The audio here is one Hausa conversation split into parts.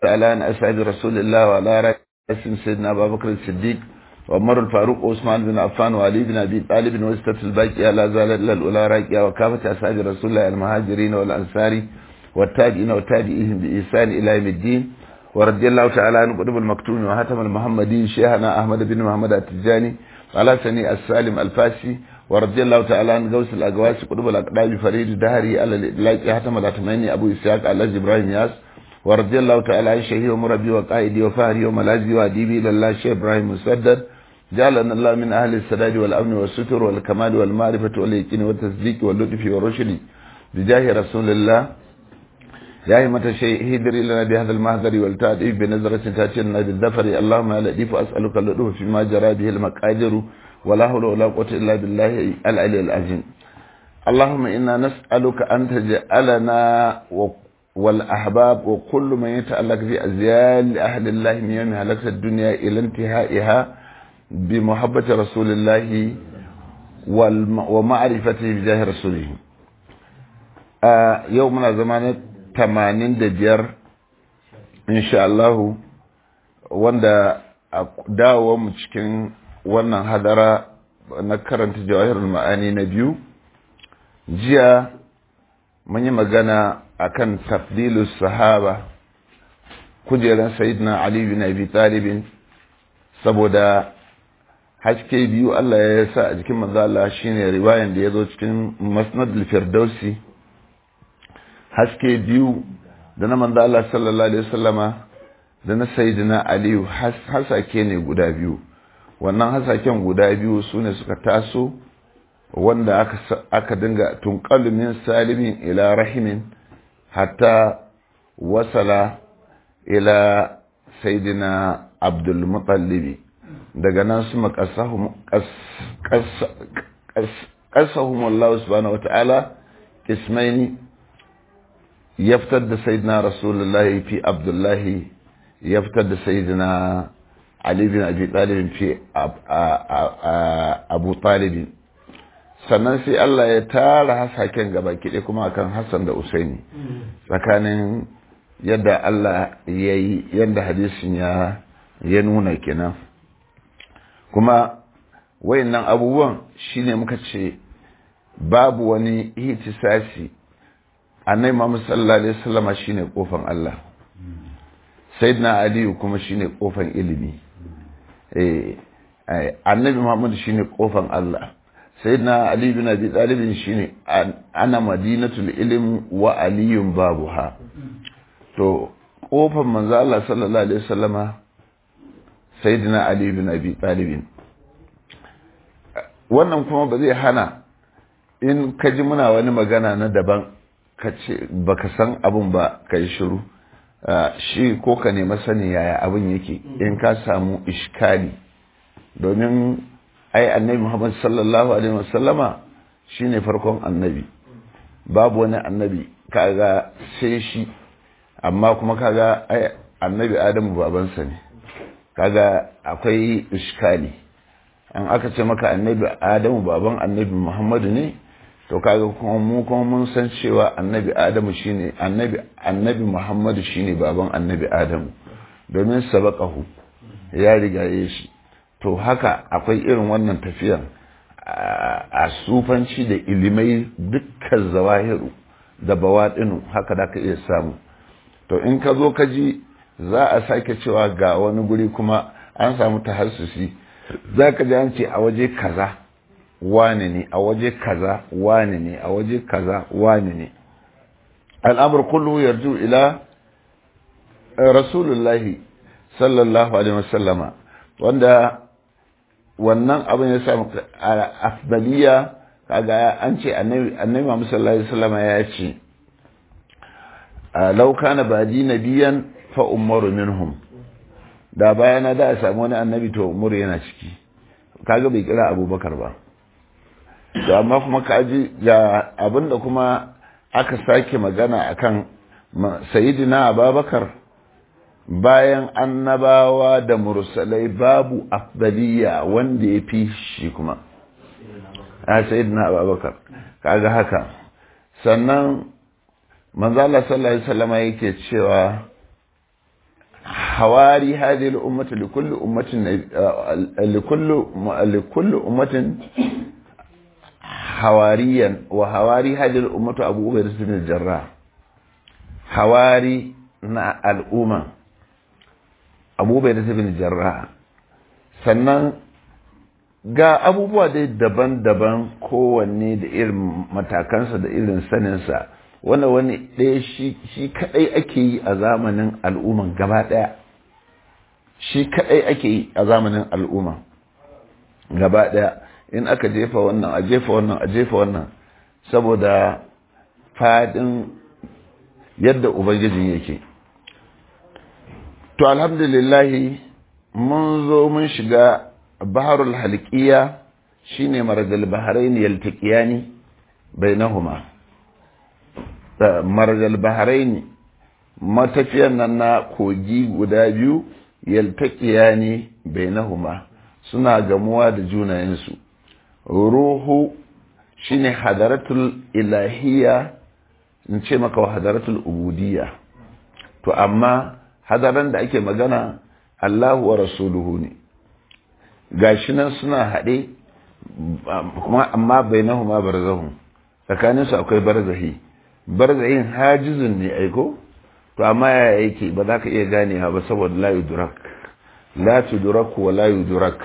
على أن أسعد رسول الله وعلى رأسهم سيدنا أبا بكر الصديق وعمر الفاروق وعثمان بن عفان وعلي بن أبي طالب وستة الباقية لا زالت الأولى راكية وكافة أسعد رسول الله المهاجرين والأنصار والتاجئين وتاجئهم بإحسان إلى يوم الدين ورضي الله تعالى عن قطب المكتوم وهتم المحمدي شيخنا أحمد بن محمد التجاني وعلى سني السالم الفاسي ورضي الله تعالى عن غوث الأقواس قطب الأقدام فريد دهري على الإدلاك هتم الأتماني أبو إسحاق على إبراهيم ياس ورضي الله تعالى عن شهي ومربي وقائدي وفهري وملاذي وأديبي إلى الله شيخ إبراهيم مسدد جعلنا الله من أهل السداد والأمن والستر والكمال والمعرفة واليقين والتصديق واللطف والرشد بجاه رسول الله يا أيمة الشيء هدر لنا بهذا المهدر والتأديب بنظرة تاتينا بالذفر اللهم يا لطيف أسألك اللطف فيما جرى به المقادر ولا حول ولا قوة إلا بالله العلي العظيم اللهم إنا نسألك أن تجعلنا والأحباب وكل من يتألق في أزيال أهل الله من يوم هلكت الدنيا إلى انتهائها بمحبة رسول الله ومعرفته بجاه رسوله آه يومنا زمان tamanin da biyar insha Allahu wanda a mu cikin wannan hadara na karanta jawahirul ma'ani na biyu jiya mun yi magana akan tafdilus sahaba kujeran sayyidina Ali bin Abi Talibin saboda haske biyu Allah ya sa a jikin manzo Allah shine riwayan da ya zo cikin Masnad al-Firdausi haske biyu da na manzo Allah sallallahu alaihi wasallama da na sayyidina Aliyu hasake ne guda biyu wannan hasaken guda biyu sune suka taso wanda aka aka dinga tunqalu min salimin ila rahimin hatta wasala ila sayyidina Abdul Muttalib daga nan su makasahum qasahum Allah subhanahu wataala ismaini ya fitar da sayidina rasulullahi fi abdullahi ya fitar da sayidina ali bin abi talibin fi abu talibin sannan sai Allah ya tara hasaken gaba kiɗe kuma akan Hassan da Usaini tsakanin yadda Allah ya yi yadda hadisin ya ya nuna kenan kuma wayannan abubuwan shine muka ce babu wani ihtisasi annai Muhammad sallallahu alaihi wasallam shine kofan Allah sayyidina Ali kuma shine kofan ilimi eh annabi Muhammad shine kofan Allah sayyidina Ali bin Abi Talib shine ana madinatul ilm wa aliyun babuha to kofan manzo Allah sallallahu alaihi wasallama sayyidina Ali bin Abi Talib wannan kuma ba zai hana in ka ji muna wani magana na daban ka ce ba ka san abin ba ka yi shiru shi ko ka nema sani yaya abin yake in ka samu ishkali domin ai annabi muhammad sallallahu alaihi wasallama shi ne farkon annabi babu wani annabi kaga sai shi amma kuma kaga ai annabi adamu babansa ne kaga akwai ishkali an aka ce maka annabi adamu baban annabi muhammadu ne to kaga kuma mu kuma mun san cewa annabi adamu shine annabi annabi muhammadu shine baban annabi adamu domin sabaqahu ya rigaye shi to haka akwai irin wannan tafiyan a sufanci da ilimai dukkan zawahiru da bawaɗinu haka da ka iya samu to in ka zo ka ji za a sake cewa ga wani guri kuma an samu tahassusi za ka ji an ce a waje kaza wane ne a waje kaza wane ne a waje kaza wane ne al'amur kullu yarju ila rasulullahi sallallahu alaihi wasallama wanda wannan abin ya samu afdaliya kaga an ce annabi Muhammad sallallahu alaihi wasallama ya ce law kana badi nabiyan fa umaru minhum da bayana da a samu wani annabi to umaru yana ciki kaga bai kira abubakar ba da amma kuma kaji ga abinda kuma aka sake magana akan sayidina ababakar bayan annabawa da mursalai babu afdaliya wanda ya fi shi kuma a sayidina ababakar kaga haka sannan manzala sallallahu alaihi wasallama yake cewa hawari hadhihi al-ummati li kulli ummatin li kulli li kulli ummatin hawariyan wa hawari hadhihi al-ummatu Abu Ubaidah bin Jarrah hawari na al'umma Abu Ubaidah bin Jarrah sannan ga abubuwa dai daban-daban kowanne da irin matakansa da irin saninsa wanda wani ɗaya shi kaɗai ake yi a zamanin al'umman gaba ɗaya shi kaɗai ake yi a zamanin al'umma gaba ɗaya in aka jefa wannan a jefa wannan a jefa wannan saboda faɗin yadda ubangijin yake to alhamdulillahi mun zo mun shiga baharul halkiya shine marajal bahrain yaltaqiyani bainahuma marajal bahrain matafiyan nan na kogi guda biyu yaltaqiyani bainahuma suna gamuwa da junayensu ruhu shine hadaratul ilahiyya in ce maka hadaratul ubudiyya to amma hadaran da ake magana Allahu wa rasuluhu ne gashi nan suna haɗe kuma amma bainahuma barzahun tsakanin su akwai barzahi barzahin hajizun ne aiko to amma yaya yake ba za ka iya ganewa ba saboda la yudrak la tudrak wa la yudrak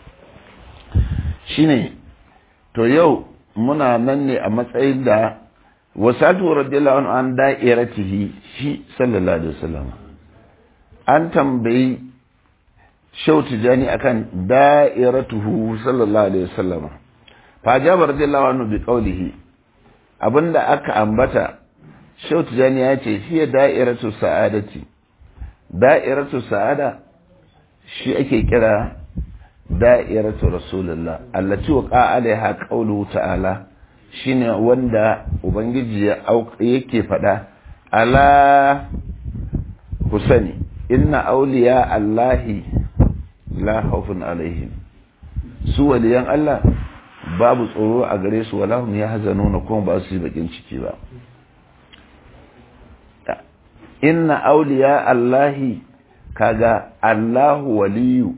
shine to yau muna nan ne a matsayin da wasatu radiyallahu anhu an da'iratihi shi sallallahu alaihi wasallam an tambayi shau tijani akan da'iratuhu sallallahu alaihi wasallam fa jaba radiyallahu anhu bi qawlihi abinda aka ambata shau tijani ya ce shi da'iratu sa'adati da'iratu sa'ada shi ake kira da'iratu rasulullah allati waqa alaiha qawluhu ta'ala shine wanda ubangiji yake fada ala husani inna awliya allahi la khawfun alaihim su waliyan Allah babu tsoro a gare su wala hum yahzanuna kuma ba su yi bakin ciki ba inna awliya allahi kaga allahu waliyu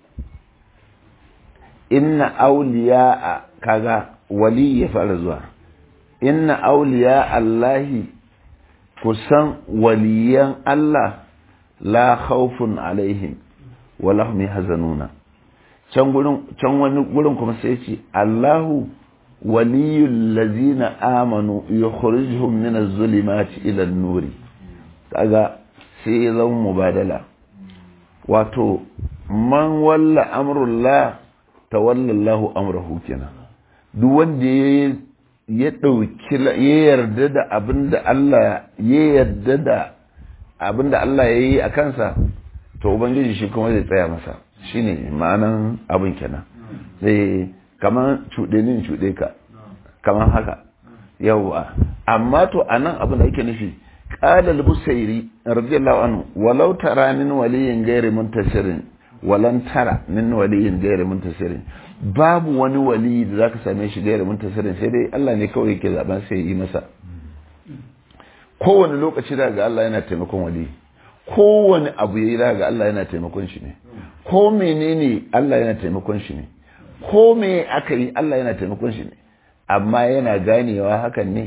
inna awliya kaga wali ya fara zuwa inna awliya allahi kusan waliyan Allah la khawfun alaihim wala hum yahzanuna can gurin can wani gurin kuma sai ce Allahu waliyul ladzina amanu yukhrijuhum min az-zulumati ila an-nuri kaga sai ya zama mubadala wato man walla amrullah tawalla Allahu amrahu kenan duk wanda ya ya dauki ya yarda da abinda Allah ya yarda da abinda Allah ya yi a kansa to ubangiji shi kuma zai tsaya masa shine ma'anan abin kenan zai kaman cuɗe nin cuɗe ka kaman haka yawwa amma to anan abin da ake nufi qala al-busairi radiyallahu anhu walau tara min waliyin ghairi muntasirin walan tara min waliyin ghairi muntasirin babu wani wali da zaka same shi ghairi muntasirin sai dai Allah ne kawai yake zaben sai yi masa kowane lokaci daga Allah yana taimakon wali kowane abu yayi daga Allah yana taimakon shi ne ko menene Allah yana taimakon shi ne ko me aka yi Allah yana taimakon shi ne amma yana ganewa hakan ne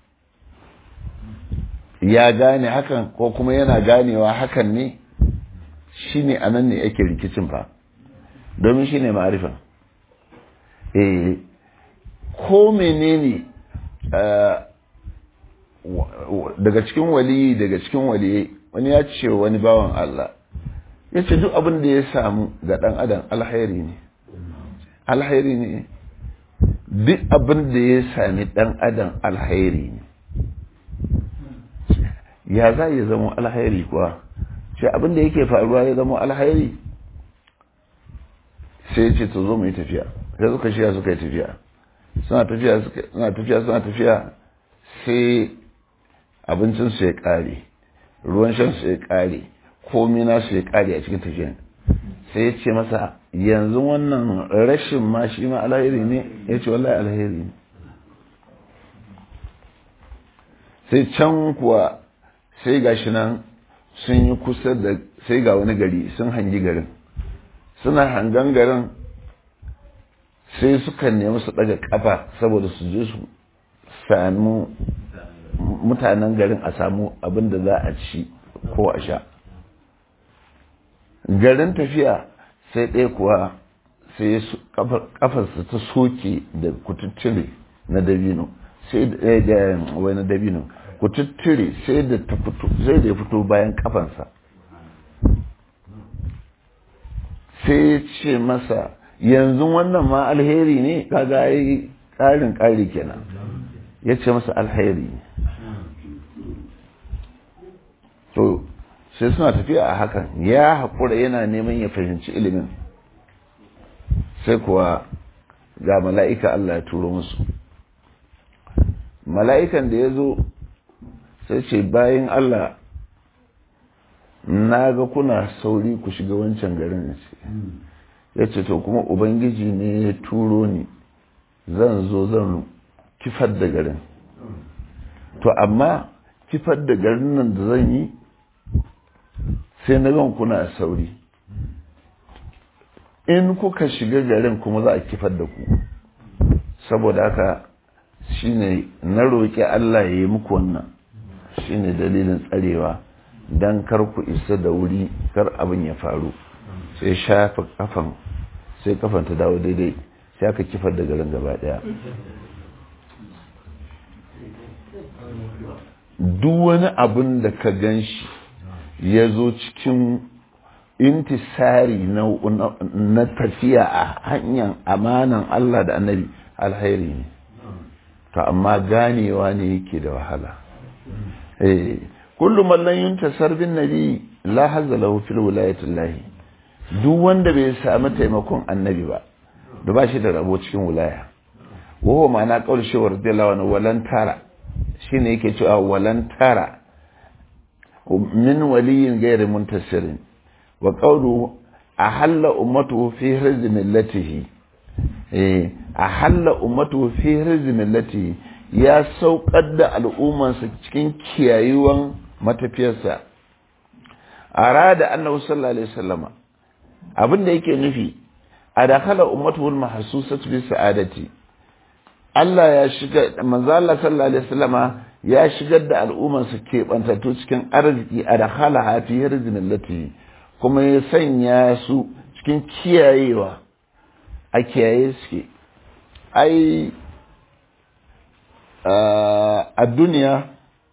ya gane hakan ko kuma yana ganewa hakan ne shine anan ne yake rikicin fa domin shine ma'arifa eh ko menene daga cikin waliyi daga cikin waliyi wani ya ce wani bawan Allah ya ce duk abin da ya samu ga ɗan adam alhairi ne alhairi ne duk abin da ya sami ɗan adam alhairi ne ya za ya zama alhairi kuwa ce abin da yake faruwa ya zama alhairi sai ya ce to zo mu yi tafiya sai suka shiya suka yi tafiya suna tafiya suna tafiya suna tafiya sai abincinsu ya ƙare ruwan shansu ya ƙare komi nasu ya ƙare a cikin tafiyan sai ya ce masa yanzu wannan rashin ma shi ma alheri ne ya ce wallahi alheri ne sai can kuwa sai gashi nan sun yi kusa da sai ga wani gari sun hangi garin suna hangan garin sai suka nemi su daga kafa saboda su je su samu mutanen garin a samu abin da za a ci ko a sha garin tafiya sai ɗaya kuwa sai kafarsa ta soke da kututture na dabino sai da wani dabino kututture sai da ta fito sai da ya fito bayan kafansa sai ya ce masa yanzu wannan ma alheri ne kaga yi ƙarin ƙari kenan ya ce masa alheri ne to sai suna tafiya a hakan ya haƙura yana neman ya fahimci ilimin sai kuwa ga mala'ika Allah ya turo musu mala'ikan da ya zo sai ce bayan Allah na ga kuna sauri ku shiga wancan garin ce ya ce to kuma ubangiji ne ya turo ni zan zo zan kifar da garin to amma kifar da garin nan da zan yi sai na gan kuna sauri in kuka shiga garin kuma za a kifar da ku saboda haka shine na roƙi Allah ya yi muku wannan shine dalilin tsarewa don kar ku isa da wuri kar abin ya faru sai shafa kafan sai kafan ta dawo daidai sai aka kifar da garin gaba daya duk wani abin da ka gan shi ya zo cikin intisari na tafiya a hanyar amanan Allah da annabi alhairi ne to amma ganewa ne yake da wahala eh kullu man lam yuntasar bin nabi la hazza lahu fil wilayati llahi duk wanda bai samu taimakon annabi ba da ba shi da rabo cikin wilaya wa huwa ma'ana qaul shi radiyallahu anhu walan tara shine yake cewa walan tara min waliyin ghairi muntasirin wa qawlu ahalla ummatuhu fi hirzi millatihi eh ahalla ummatuhu fi hirzi millatihi ya saukar da al'ummarsa cikin kiyayuwan matafiyarsa arada annabi sallallahu alaihi wasallama abin da yake nufi a dakhala ummatuhul mahsusat bi sa'adati Allah ya shiga manzo Allah sallallahu alaihi wasallama ya shigar da al'ummarsa ke bantattu cikin arziki a dakhala hafi hirzin allati kuma ya sanya su cikin kiyayewa a kiyaye suke ai a duniya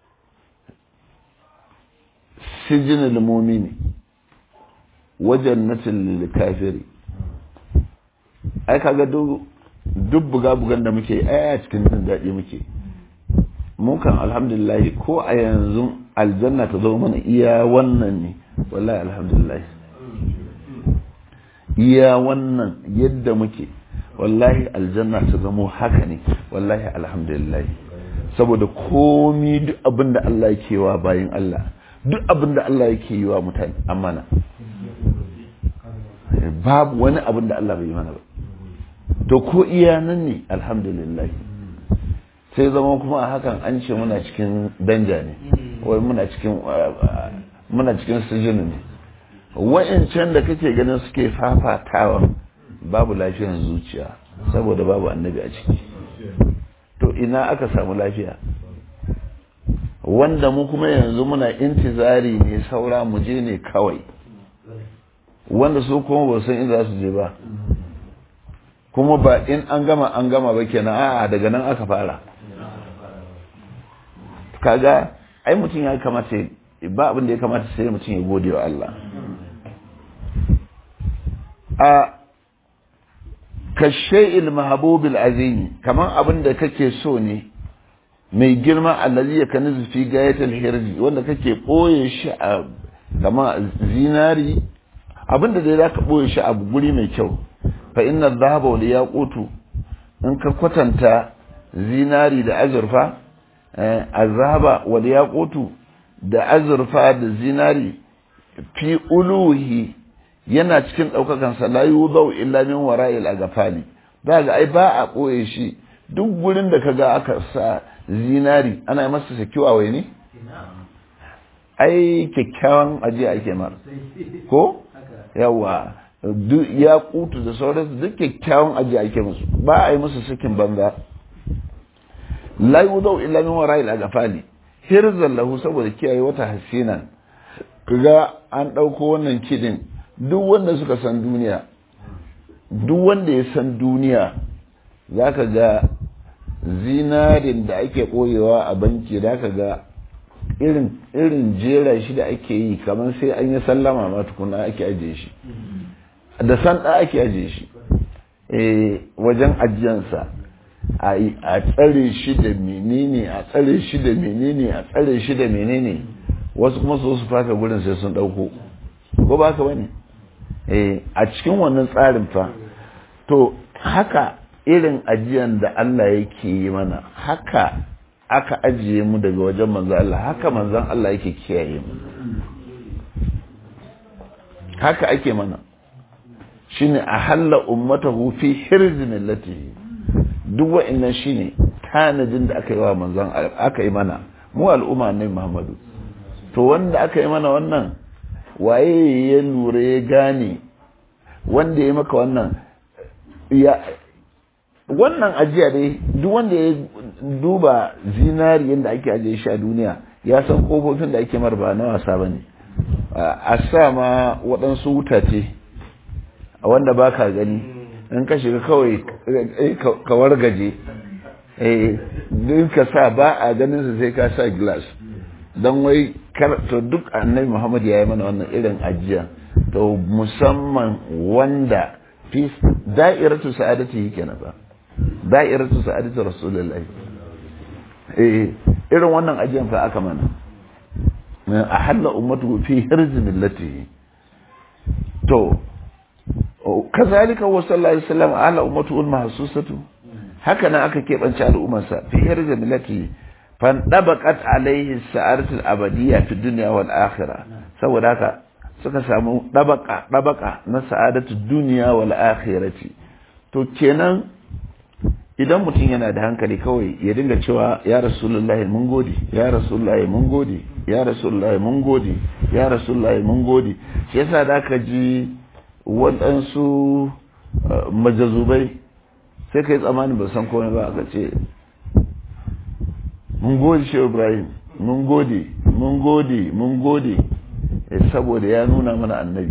sijinul mumini wajen natin kafiri ai kaga duk buga-bugan da muke ai a cikin jin daɗi muke mukan alhamdulillah ko a yanzu aljanna ta zo mana iya wannan ne wallahi alhamdulillah iya wannan yadda muke wallahi aljanna ta zamo haka ne wallahi alhamdulillah saboda komi duk abin da Allah yake wa bayan Allah duk abin da Allah yake yi wa mutane amana babu wani abin da Allah bai yi mana ba to ko iya nan ne alhamdulillah sai zama kuma a hakan an ce muna cikin danja ne wai muna cikin muna cikin sijini ne wa'ancan da kake ganin suke fafatawa babu lafiyar zuciya saboda babu annabi a ciki to ina aka samu lafiya wanda mu kuma yanzu muna intizari ne saura mu je ne kawai wanda su kuma ba san inda su je ba kuma ba in an gama an gama ba kenan a'a daga nan aka fara kaga ai mutum ya kamata ba abin da ya kamata sai mutum ya gode wa Allah a kashe'il mahabubil azimi kaman abin da kake so ne mai girma allazi ya kani fi gayatul hirji wanda kake boye shi a kama zinari abin da dai zaka boye shi a guri mai kyau fa inna dhahaba wal yaqutu in ka kwatanta zinari da azurfa azhaba wal yaqutu da azurfa da zinari fi uluhi yana cikin ɗaukakan sa la yudau illa min wara'il agafali ba ga ai ba a ɓoye shi duk gurin da kaga aka sa zinari ana yi masa sakiwa wai ne ai kyakkyawan ajiya ake mar ko yawa ya kutu da sauransu duk kyakkyawan ajiya ake musu ba a yi musu sakin banza la yudau illa min wara'i al-agfali hirzan lahu saboda kiyaye wata hasinan kaga an dauko wannan kidin duk wanda suka san duniya duk wanda ya san duniya zaka ga zinarin da ake koyewa a banki zaka ga irin irin jera shi da ake yi kamar sai an yi sallama ma tukuna ake ajiye shi da san da ake ajiye shi eh wajen ajiyansa a tsare shi da menene a tsare shi da menene a tsare shi da menene wasu kuma su su faka gurin sai sun dauko ko ba ka bane eh a cikin wannan tsarin fa to haka irin ajiyan da Allah yake yi mana haka aka ajiye mu daga wajen manzo Allah haka manzon Allah yake kiyaye mu haka ake mana shine ahalla ummatahu fi hirz millatihi duk wa'annan shine tanadin da aka yi wa manzon aka yi mana mu al'umma ne Muhammadu to wanda aka yi mana wannan waye ya lura ya gane wanda ya maka wannan ya wannan ajiya dai duk wanda ya duba zinari yadda ake ajiye shi a duniya ya san kofofin da ake marba na wasa ba ne a sa ma waɗansu wutace wanda ba ka gani in ka shiga kawai ka wargaje din ka sa ba a ganin su sai ka sa glass don wai to duk annabi muhammad ya yi mana wannan irin ajiya to musamman wanda fi da'iratu sa'adati yake na ba da'iratu sa'adati rasulullahi eh irin wannan ajiyan fa aka mana a halla ummatu fi hirzi millatihi to kazalika wa sallallahu alaihi wasallam ala ummatu mahsusatu haka nan aka keɓance al'ummarsa fi hirzi millatihi fan dabaqat alaihi sa'adatu al-abadiyya fi dunya wal akhirah saboda haka suka samu dabaka dabaka na sa'adatu duniya wal akhirati to kenan idan mutum yana da hankali kawai ya dinga cewa ya rasulullahi mun gode ya rasulullahi mun gode ya rasulullahi mun gode ya rasulullahi mun gode shi yasa da ka ji waɗansu majazubai sai kai tsammani ba san komai ba aka ce mun gode shi ibrahim mun gode mun gode mun gode saboda ya nuna mana annabi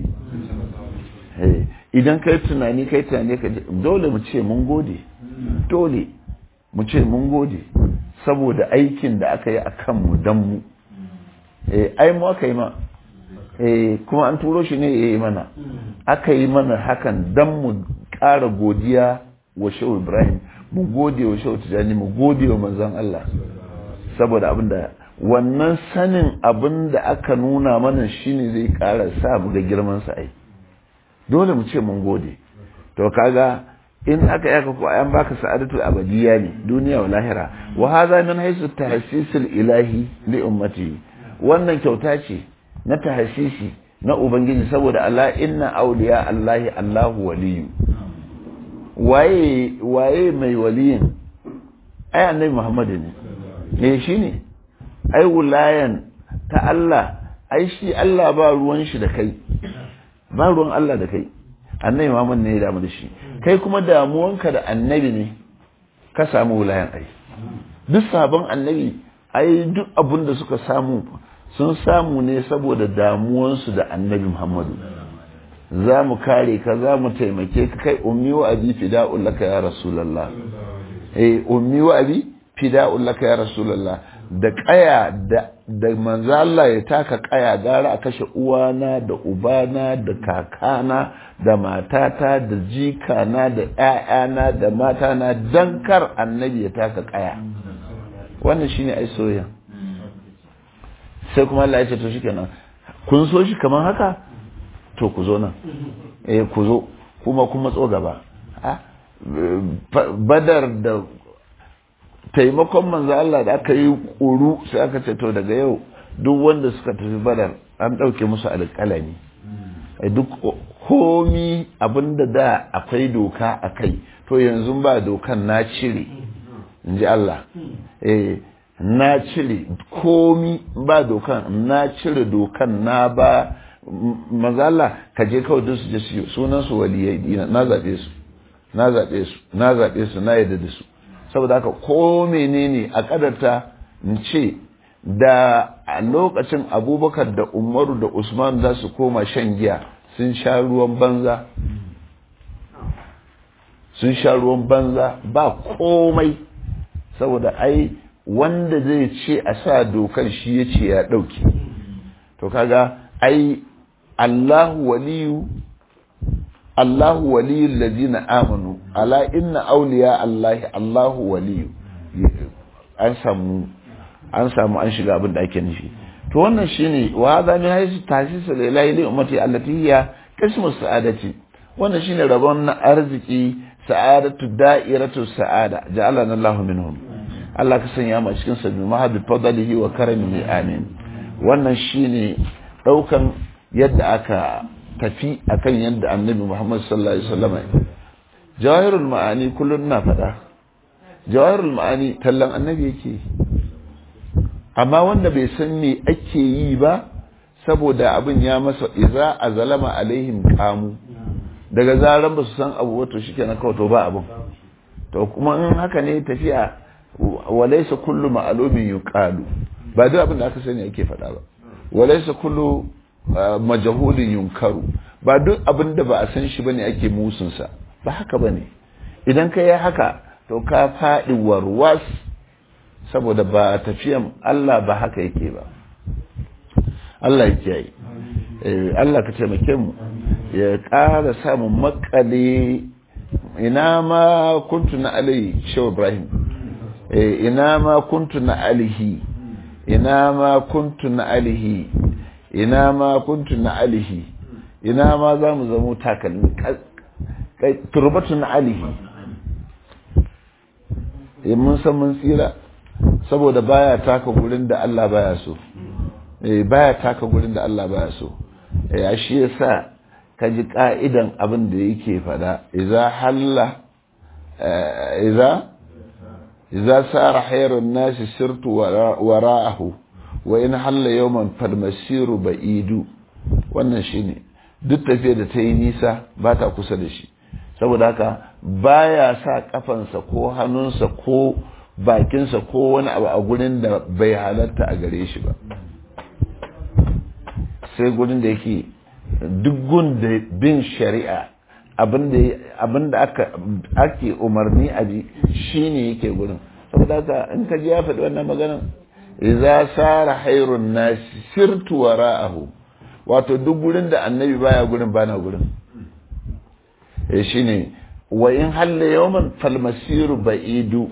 idan kai tunani kai tunani ka dole mu ce mun gode dole mu ce mun gode saboda aikin da aka yi a kanmu don mu ai mu aka yi ma kuma an turo shi ne ya yi mana aka yi mana hakan don mu ƙara godiya wa shehu ibrahim mu gode wa shehu tijjani mu gode wa manzon Allah saboda abin da wannan sanin abin da aka nuna mana shine zai ƙara sa mu ga girman sa ai dole mu ce mun gode to kaga in aka yaka ko an baka sa'adatu abadiyya ne duniya wa lahira wa hadha min haythu tahsisul ilahi li ummati wannan kyauta ce na tahsisi na ubangiji saboda Allah inna awliya Allahi Allahu waliyu waye waye mai waliyin ai annabi Muhammad ne eh shine ai wulayan ta Allah ai shi Allah ba ruwan shi da kai ba ruwan Allah da kai annabi Muhammad ne ya damu da shi kai kuma damuwanka da annabi ne ka samu wulayan ai duk sabon annabi ai duk abin da suka samu sun samu ne saboda damuwansu da annabi Muhammadu za mu kare ka za mu taimake ka kai ummi wa abi fida'un laka ya rasulullah eh ummi wa abi fida'un laka ya rasulullah da kaya da da manzo Allah ya taka kaya gara a kashe uwana da ubana da kakana da matata da jikana da ƴaƴana da matana dan kar annabi ya taka kaya wannan shine ai soyayya sai kuma Allah ya ce to shikenan kun so shi kamar haka to ku zo nan eh ku zo kuma kuma tso gaba badar da taimakon manzo Allah da aka yi ƙuru sai aka ce to daga yau duk wanda suka tafi badar an ɗauke musu alƙalami duk komi abinda da akwai doka a kai to yanzu ba dokan na cire in ji Allah eh na cire komi ba dokan na cire dokan na ba mazala ka je kawai duk su je su sunan su waliyai dina na zaɓe su na zaɓe su na zaɓe su na yadda da su saboda haka ko menene a kadarta in ce da a lokacin abubakar da umaru da usman za su koma shan giya sun sha ruwan banza sun sha ruwan banza ba komai saboda ai wanda zai ce a sa dokan shi ya ce ya ɗauki to kaga ai allahu waliyu allahu waliyu ladina amanu ala inna auliya allahi allahu waliyu an samu an samu an shiga abin da ake nufi to wannan shine wa hadha min haythu tahsis lillahi li ummati allati hiya qismu sa'adati wannan shine rabon na arziki sa'adatu da'iratu sa'ada ja'alana Allahu minhum Allah ka sanya mu cikin sabbi mahabbi fadlihi wa karamihi amin wannan shine daukan yadda aka tafi akan yadda annabi Muhammad sallallahu alaihi wasallam jawahirul ma'ani kullun na fada jawahirul ma'ani tallan annabi yake amma wanda bai san me ake yi ba saboda abin ya masa iza a zalama alaihim kamu daga zaran ba su san abu wato shi kenan kawai to ba abin to kuma in haka ne tafiya walaisa kullu ma'alumin yuqalu ba duk abin da aka sani ake faɗa ba walaisa kullu majahulin yunkaru ba duk abin da ba a san shi bane ake musunsa ba haka bane idan ka yi haka to ka faɗi warwas saboda ba tafiyan Allah ba haka yake ba Allah ya kiyaye Allah ka taimake mu ya ƙara samun makale ina ma kuntu na alihi shehu ibrahim ina ma kuntu na alihi ina ma kuntu na alihi ina ma kuntu na alihi ina ma za mu zamo takalmi turbatu na alihi mun san mun tsira saboda baya taka gurin da Allah baya so eh baya taka gurin da Allah baya so eh shi yasa ka ji ka'idan abin da yake fada idza halla idza idza sara hayrun nasi sirtu wara'ahu wa in halla yawman falmasiru ba'idu wannan shine duk tafiya da ta yi nisa ba ta kusa da shi saboda haka baya sa kafansa ko hannunsa ko bakinsa ko wani abu a gurin da bai halatta a gare shi ba sai gurin da yake duk gun da bin shari'a abinda ake umarni a ji shi ne yake gurin saboda haka in ka ji ya faɗi wannan maganan idza sara hairun nasi sirtu wara'ahu wato duk gurin da annabi baya gurin bana gurin eh shine wa in halla yawman falmasiru ba'idu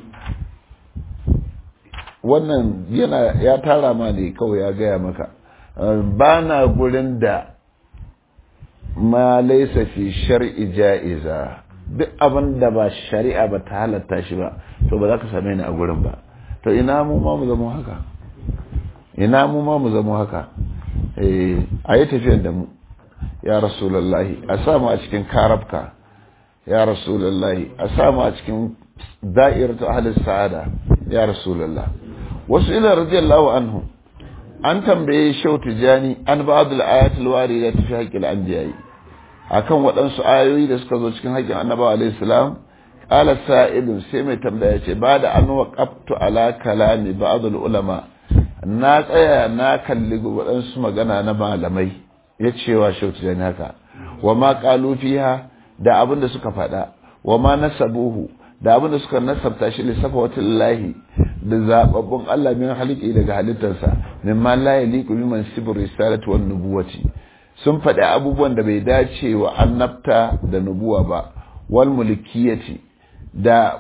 wannan yana ya tara ma ne kawai ya gaya maka ba na gurin da ma laisa fi shar'i ja'iza duk abin da ba shari'a ba ta halatta shi ba to ba za ka same ni a gurin ba to ina mu ma mu zama haka ina mu ma mu zama haka eh a yi tafiyar da mu ya rasulullahi a samu a cikin karabka ya rasulullahi a samu a cikin da'iratu ahli sa'ada ya rasulullah wasu ila radiyallahu anhu an tambaye shau tijani an ba'dul ayatul warida fi haqqil anbiya'i akan waɗansu ayoyi da suka zo cikin haƙƙin annabawa alayhi salam qala sa'ilun sai mai tambaya ce ba da an waqaftu ala kalami ba'dul ulama na tsaya na kalli waɗansu magana na malamai ya cewa shau tijani haka wa ma qalu fiha da abin da suka faɗa wa ma nasabuhu da abin da suka nasabta shi lissafa wata lahi da zababbun Allah min haliki daga halittarsa min ma la yaliqu biman sibr risalati wan nubuwati sun faɗi abubuwan da bai dace wa annabta da nubuwa ba wal mulkiyati da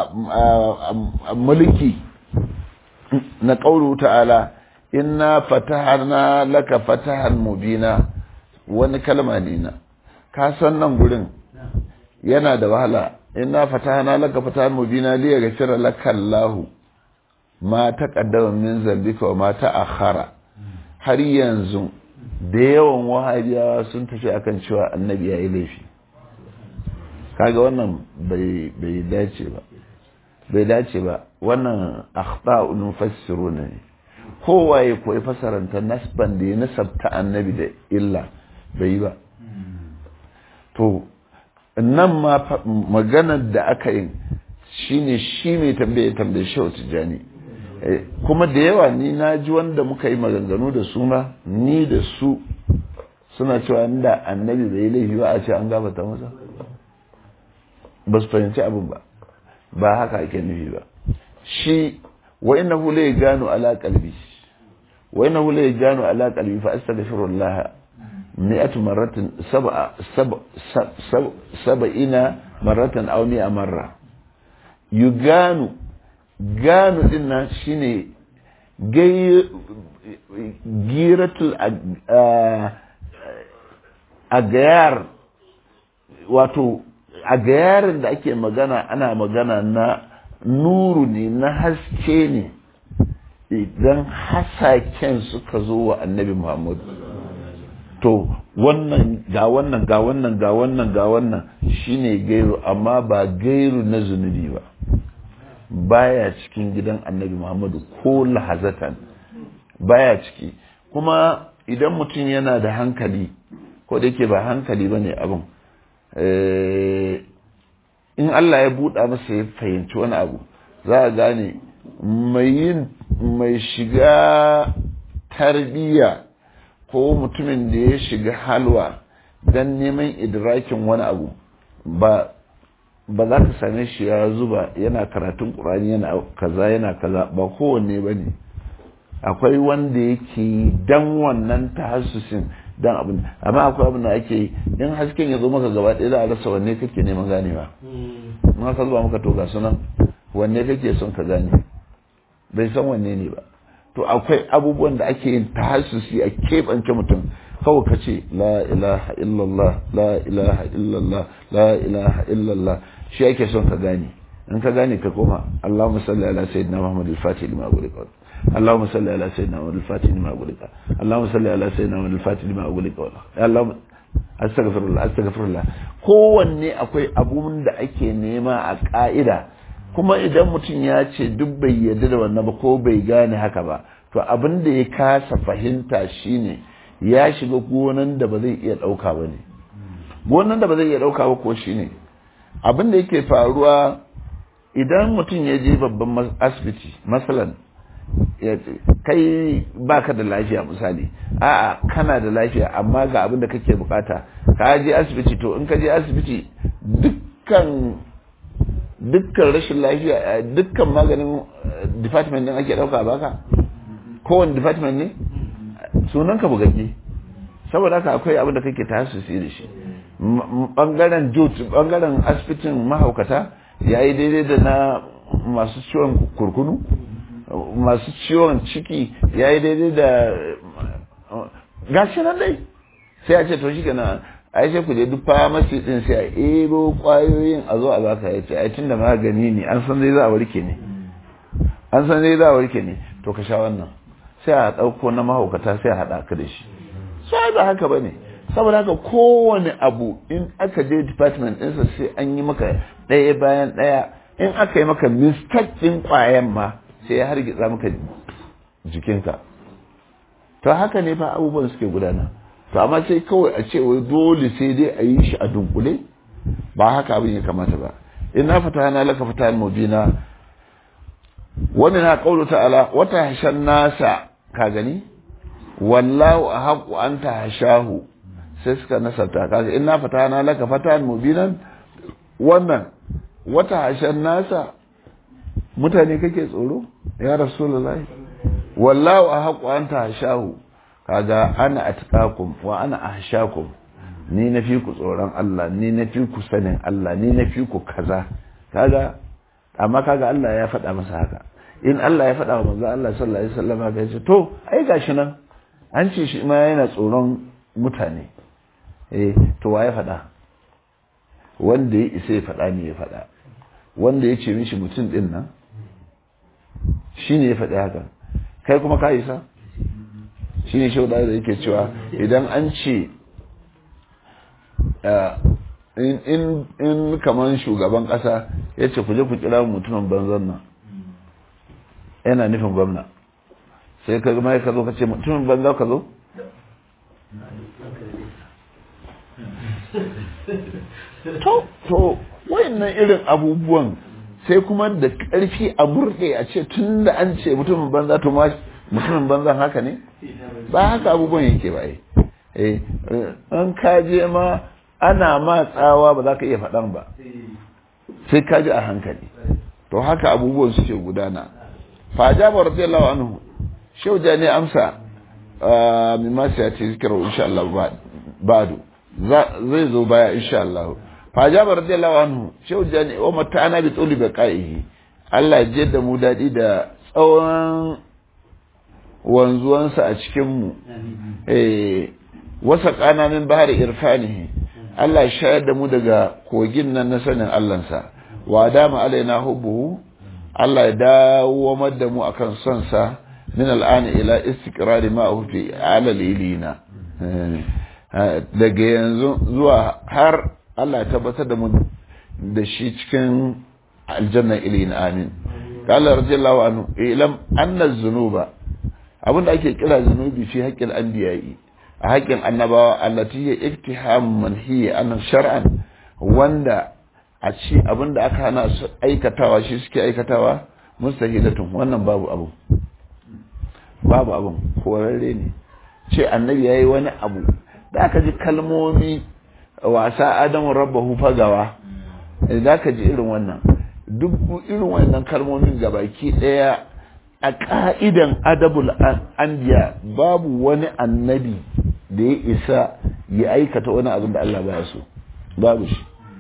mulki na qawlu ta'ala inna fatahna laka fatahan mubina wani kalma ne na ka san nan gurin yana da wahala inna fatahna laka fatahan mubina li yaghfira laka Allahu ma taqaddama min zambika wa ma ta'akhkhara har yanzu da yawan wahabiyawa sun tafi akan cewa annabi ya yi laifi kaga wannan bai bai dace ba bai dace ba wannan akhta'un mufassiru ne kowaye ko ya fasaranta nasban da ya nasabta annabi da illa bai yi ba to nan ma maganar da aka yi shine shi mai tambaye tambaye shi tijani kuma da yawa ni na ji wanda muka yi maganganu da su ma ni da su suna cewa inda annabi bai laifi ba a ce an gabata masa ba su fahimci abin ba ba haka ake nufi ba shi wa inna hu lai gano ala qalbi wa inna hu lai gano ala qalbi fa astaghfirullah mi'atu marratin sab'a sab'ina marratan aw mi'a marra yuganu gano din nan shine giratul agayar wato a gayarin da ake magana ana magana na nuru ne na haske ne idan hasaken suka zo wa annabi muhammadu to wannan ga wannan ga wannan ga wannan ga wannan shine gairu amma ba gairu na zunubi ba baya cikin gidan annabi muhammadu ko lahazatan baya ciki kuma idan mutum yana da hankali ko da yake ba hankali ba ne abin in Allah ya buɗa masa ya fahimci wani abu za a gane mai yin mai shiga tarbiyya ko mutumin da ya shiga halwa don neman idrakin wani abu ba ba za ka same shi ya zuba yana karatun ƙurani yana kaza yana kaza ba kowanne ba ne akwai wanda yake dan wannan tahassusin dan abin amma akwai abin da ake yi in hasken ya zo maka gaba ɗaya za a rasa wanne kake neman ganewa in aka zuba maka to ga sunan wanne kake son ka gane bai san wanne ne ba to akwai abubuwan da ake yin tahassusi a keɓance mutum kawai ka ce la ilaha illallah la ilaha illallah la ilaha illallah shi ake son ka gane in ka gane ka koma Allahumma salli ala sayyidina Muhammad al-Fatih lima ughliqa اللهم صل على سيدنا محمد الفاتح لما أغلق اللهم صل على سيدنا محمد الفاتح لما أغلق اللهم استغفر الله استغفر الله kowanne akwai abun da ake nema a ka'ida kuma idan mutum ya ce duk bai yarda da wannan ba ko bai gane haka ba to abin da ya kasa fahimta shine ya shiga gonan da ba zai iya dauka ba ne gonan da ba zai iya dauka ba ko shine abin da yake faruwa idan mutum ya je babban asibiti masalan kai baka da lafiya misali a'a kana da lafiya amma ga abin da kake bukata ka je asibiti to in ka je asibiti dukkan dukkan rashin lafiya dukkan maganin department din ake dauka baka kowane department ne sunan ka bugagge saboda haka akwai abin da kake tasiri da shi bangaren jut bangaren asibitin mahaukata yayi daidai da na masu ciwon kurkunu masu ciwon ciki ya yi daidai da gashi nan dai sai a ce to shi kenan ai sai ku je duk famasi din sai a ebo kwayoyin a zo a baka ya ce ai tun da magani ne an san dai za a warke ne an san dai za a warke ne to ka sha wannan sai a ɗauko na mahaukata sai a haɗa ka da shi sai ba haka ba ne saboda haka kowane abu in aka je department ɗinsa sai an yi maka ɗaya bayan ɗaya in aka yi maka mistake ɗin ƙwayan ma sai ya hargitsa maka jikinka to haka ne fa abubuwan suke gudana to amma sai kawai a ce wai dole sai dai a yi shi a dunkule ba haka abin ya kamata ba ina fata na laka fata mubina wani na kaulu ta'ala wata hashan nasa ka gani wallahu ahqqu an tahshahu sai suka nasarta kaga ina fata na laka fata mubinan wannan wata hashan nasa mutane kake tsoro ya rasulullahi wallahu ahqqu an tahshahu kaga ana atqakum wa ana ahshakum ni na fi ku tsoron Allah ni na fi ku sanin Allah ni na fi ku kaza kaga amma kaga Allah ya faɗa masa haka in Allah ya faɗa wa manzo Allah sallallahu alaihi wasallam haka yace to ai gashi nan an ce shi ma yana tsoron mutane eh to wa ya faɗa wanda ya isa ya faɗa ne ya faɗa wanda ya ce mishi mutum din nan shine ya faɗi haka kai kuma ka isa shi ne shauda da yake cewa idan an ce in kamar shugaban kasa ya ce ku je ku kira mutumin banzan nan yana nufin gwamna sai ka gama ka zo ka ce mutumin banza ka zo to to wayannan irin abubuwan sai kuma da ƙarfi a burɗe a ce tun da an ce mutumin banza to ma mutumin banzan haka ne ba haka abubuwan yake ba eh an kaje ma ana ma tsawa ba za ka iya faɗan ba sai ka ji a hankali to haka abubuwan suke gudana fajaba radiyallahu anhu shehu jani amsa min ma sai ya ce zikirar insha Allah ba'du zai zo baya insha Allah fajaba radiyallahu anhu shehu jani wa mata'ana bi tuli baqaihi Allah ya da mu dadi da tsawon wanzuwansa a cikin mu eh wasa kana min bahari irfanihi Allah ya shayar da mu daga kogin nan na sanin Allahnsa wa dama alaina hubbuhu Allah ya dawo da mu akan son sa min al'ani ila istiqrari ma fi ala lilina daga yanzu zuwa har Allah ya tabbatar da mu da shi cikin aljanna ilina amin qala radiyallahu anhu ilam anna zunuba abinda ake kira zunubi fi haqqil anbiya'i a haƙƙin annabawa allati ya iktiham manhiya an shar'an wanda a ci abinda aka hana su aikatawa shi suke aikatawa mustahilatun wannan babu abu babu abun korarre ne ce annabi yayi wani abu da aka ji kalmomi wasa adamu rabbahu fagawa da aka ji irin wannan duk irin wannan kalmomin gabaki daya a ka'idan adabul anbiya babu wani annabi da ya isa ya aikata wani abin da Allah baya so babu shi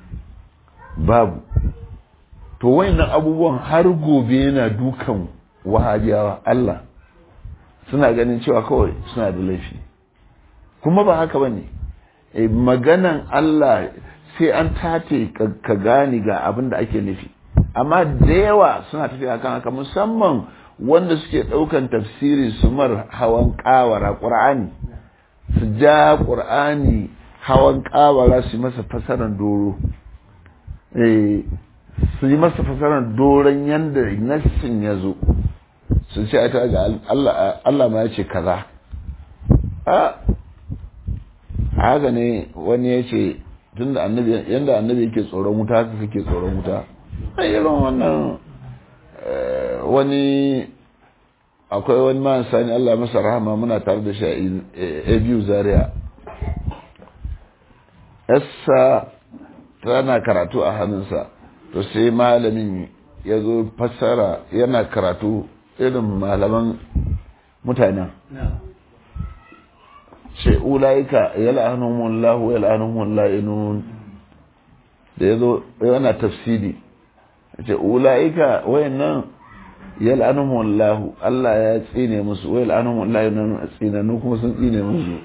babu to wayannan abubuwan har gobe yana dukan wahabiyawa Allah suna ganin cewa kawai suna da laifi kuma ba haka bane e, maganan Allah sai an tate ka gani ga abin da ake nufi amma da yawa suna tafiya kan haka musamman wanda suke ɗaukan tafsiri su mar hawan ƙawara ƙur'ani su ja ƙur'ani hawan ƙawara su yi masa fasarar doro su yi masa fasarar doron yadda nassin ya zo su ce ta ga Allah ma ya ce kaza a haka ne wani ya ce tun da annabi yadda annabi yake tsoron wuta haka kake tsoron wuta a irin wannan wani akwai wani man sani Allah masa rahama muna tare da shi a biyu zaria yassa tana karatu a hannunsa to sai malamin ya zo fassara yana karatu irin malaman mutanen ce ulaika yal'anuhumullahu yal'anuhumul da ya zo yana tafsiri ce ulaika wayannan yal'anuhumullahu Allah ya tsine musu wa yal'anuhumullahu yana tsinanu kuma sun tsine musu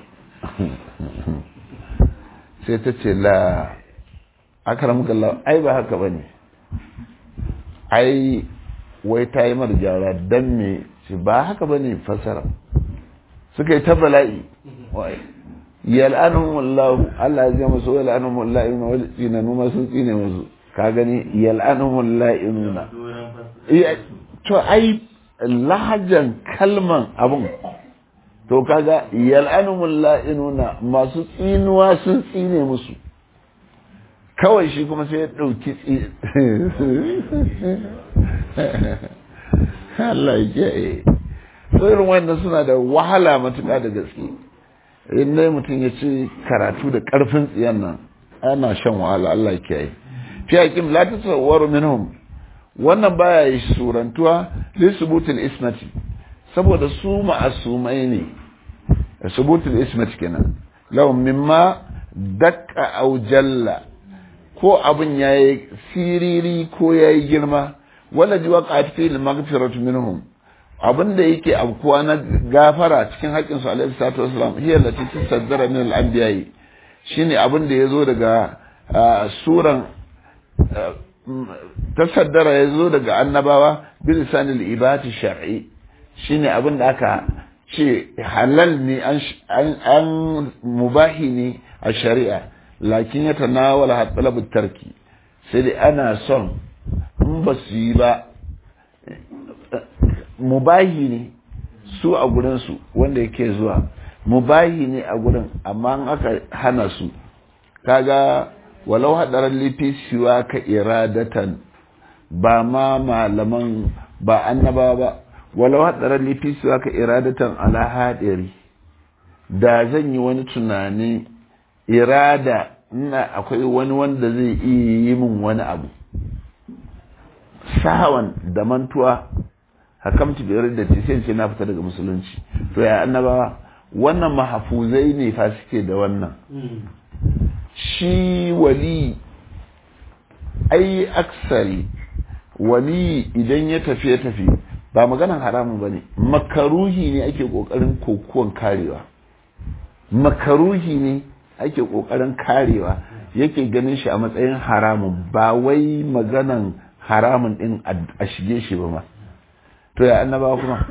sai ta ce la akaramuka Allah ai ba haka bane ai wai ta yi mara gyara dan me ce ba haka bane fasara suka yi ta bala'i yal'anuhum Allah Allah ya zama su yal'anuhum Allah inna wal tsinanu ma sun tsine musu ka gani yal'anuhum Allah inna to ai lahajan kalman abun to kaga yal'anuhum Allah inna masu tsinuwa sun tsine musu kawai shi kuma sai ya ɗauki Allah ya kiyaye irin wannan suna da wahala matuƙa da gaske in dai mutum ya ci karatu da ƙarfin tsiyan nan ana shan wahala Allah ya kiyaye fi hakim la tasawwaru minhum wannan baya yi surantuwa li subutul ismati saboda su ma'asumai ne subutul ismati kenan lahum mimma dakka aw jalla ko abin ya yi siriri ko ya yi girma wala ji waka fi magfiratu minhum abin da yake abkuwa na gafara cikin haƙƙin su alaihi salatu wasalam hiya lati tasaddara min al-anbiya shine abin da yazo daga suran tasaddara yazo daga annabawa bi lisanil ibati shar'i shine abin da aka ce halal ne an mubahi ne a shari'a lakin ya tanawala talabut tarki sai dai ana son in ba su yi ba mubahi ne su a gurinsu wanda yake zuwa mubahi ne a gurin amma in aka hana su kaga walau hadarar lifi siwa ka iradatan ba ma malaman ba annaba ba walau hadarar lifi siwa ka iradatan ala hadiri da zan yi wani tunani irada ina akwai wani wanda zai iya yi min wani abu sahawan da mantuwa hakamtu bi da sai ce na fita daga musulunci to ya annabawa wannan mahafuzai ne fa suke da wannan shi wali ai aksari wali idan ya tafi ya tafi ba maganan haramun ba ne makaruhi ne ake kokarin kokuwan karewa makaruhi ne ake kokarin karewa yake ganin shi a matsayin haramun ba wai maganan haramun din a shige shi ba ma to ya annaba kuma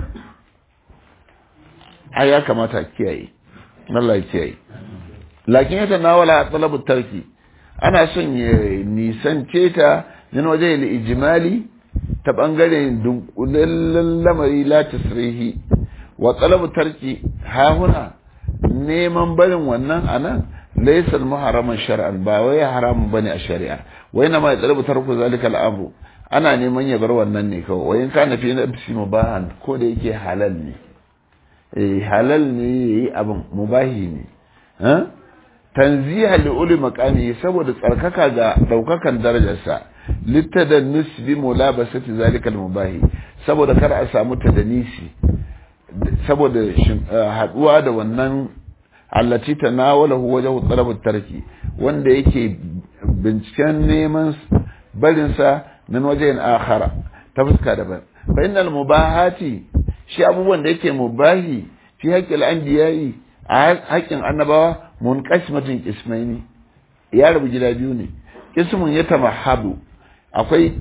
ai ya kamata kiyaye Allah ya kiyaye lakin ya tanawala talabu tarki ana son ya nisance ta min waje da ijimali ta bangaren dunkulallen lamari la tasrihi wa talabu tarki ha huna neman barin wannan anan laysa muharraman shar'an ba wai haramun bane a shari'a wai na mai talabu tarku zalika al'amru ana neman ya bar wannan ne kawai wayin kana fi nafsi mubahan ko da yake halal ne eh halal ne yayi abin mubahi ne eh tanziha li uli maqami saboda tsarkaka ga daukakan darajarsa littadan nisbi mulabasati zalikal mubahi saboda kar a samu tadanisi saboda haduwa da wannan allati tanawalahu wajhu talab tarki wanda yake binciken neman barinsa min wajen akhara ta fuska daban fa innal mubahati shi abubuwan da yake mubahi fi haqqil anbiya'i a haƙƙin annabawa munqasmatun ismaini ya rabu gida biyu ne ismun ya tamahabu akwai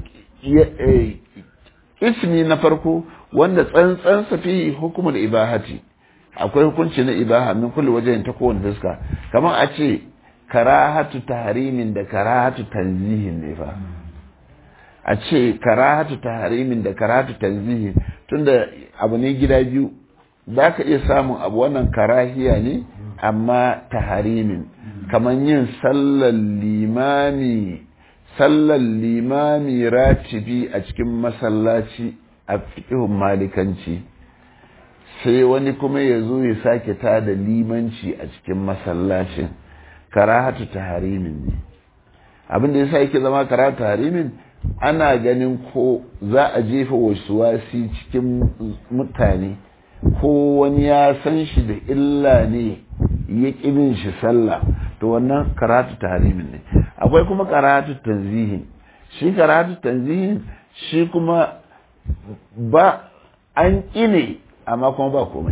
ismi na farko wanda tsantsan sa fi hukumul ibahati akwai hukunci na ibaha min kulli wajen ta kowane fuska kamar a ce karahatu tahrimin da karahatu tanzihin ne fa a ce karahatu tahrimin da karahatu tanzihin tunda abu ne gida biyu za ka iya samun abu wannan karahiya ne amma taharimin kamar yin sallar limami sallar limami ratibi a cikin masallaci a fiƙihun malikanci sai wani kuma ya zo ya sake ta da limanci a cikin masallacin karahatu taharimin ne abin da ya sa yake zama karahatu taharimin ana ganin ko za a jefa wasu wasi cikin mutane ko wani ya san shi da illa ne ya ƙibin shi sallah to wannan karatu tahrimin ne akwai kuma karatu tanzihin shi karatu tanzihin shi kuma ba an ƙine amma kuma ba komai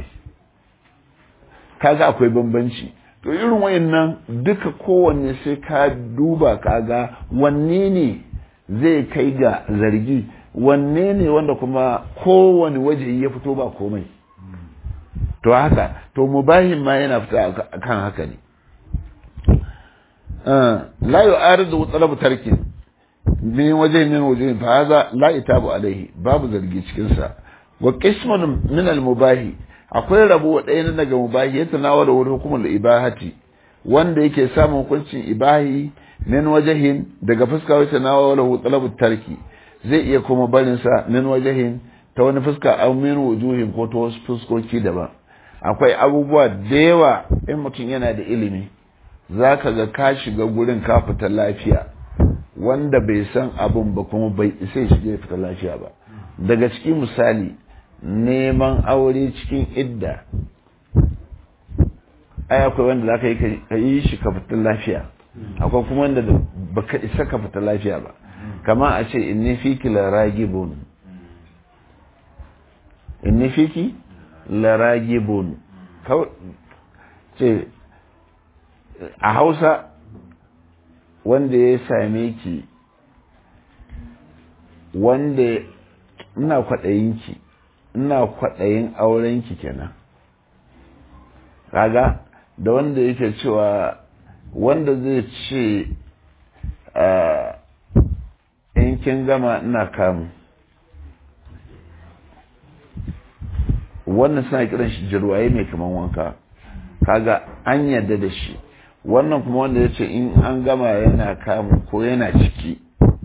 kaga akwai bambanci to irin wayannan duka kowanne sai ka duba kaga wanne ne zai kai ga zargi wanne ne wanda kuma kowane waje ya fito ba komai to haka to mubahin ma yana fita kan haka ne la yu'aridu talabu tarkin min waje min waje fa hadha la itabu alaihi babu zargi cikin sa wa qismun min al mubahi akwai rabo ɗaya na daga mubahi ya tanawala wani hukumar ibahati wanda yake samun hukuncin ibahi min wajahin daga fuska wata nawala talabu tarki zai iya kuma barin sa min wajahin ta wani fuska aw min wujuhin ko ta wasu fuskoki daban akwai abubuwa da yawa in mutum yana da ilimi za ka ga ka shiga gurin ka fita lafiya wanda bai san abin ba kuma bai isa shi ya fita lafiya ba daga cikin misali neman aure cikin idda ai akwai wanda za ka yi shi ka fita lafiya akwai kuma wanda ba ka isa ka fita lafiya ba kama a ce inni fiki la ragibun inni fiki laragibun ce a hausa wanda ya same ki wanda ina kwaɗayinki ina kwaɗayin aurenki kenan kaga da wanda yake cewa wanda zai ce in in kin gama ina kamu wannan suna kiran shi jirwaye mai kaman wanka kaga an yarda da shi wannan kuma wanda ya ce in an gama yana kamu ko yana ciki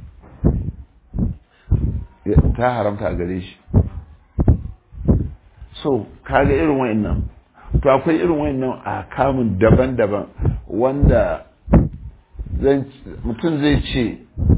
ta haramta a gare shi so kaga irin wa'annan to akwai irin wa'annan a kamun daban-daban wanda mutum zai ce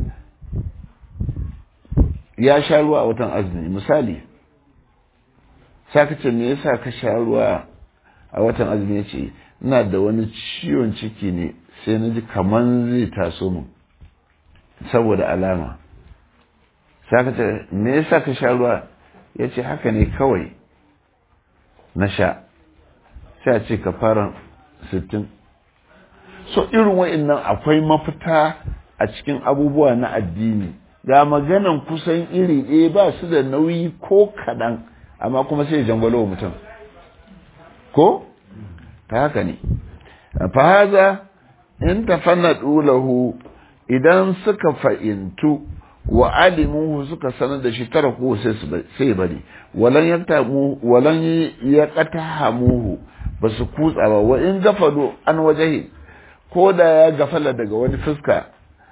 ya sha ruwa a watan azumi misali saka ce me yasa ka sha ruwa a watan azumi ya ce ina da wani ciwon ciki ne sai na ji kaman zai taso mu saboda alama saka ce me yasa ka sha ruwa ya ce haka ne kawai na sha sai a ce ka fara sittin so irin wa'annan akwai mafita a cikin abubuwa na addini ga maganan kusan iri ɗaya ba su da nauyi ko kaɗan amma kuma sai jangwalo wa mutum ko ta haka ne fahaza in tafanna lahu idan suka fa'intu wa alimuhu suka sanar da shi tara ko sai bari walan yaktamu walan yaqtahamuhu basu kutsa ba wa in gafalo an wajahi ko da ya gafala daga wani fuska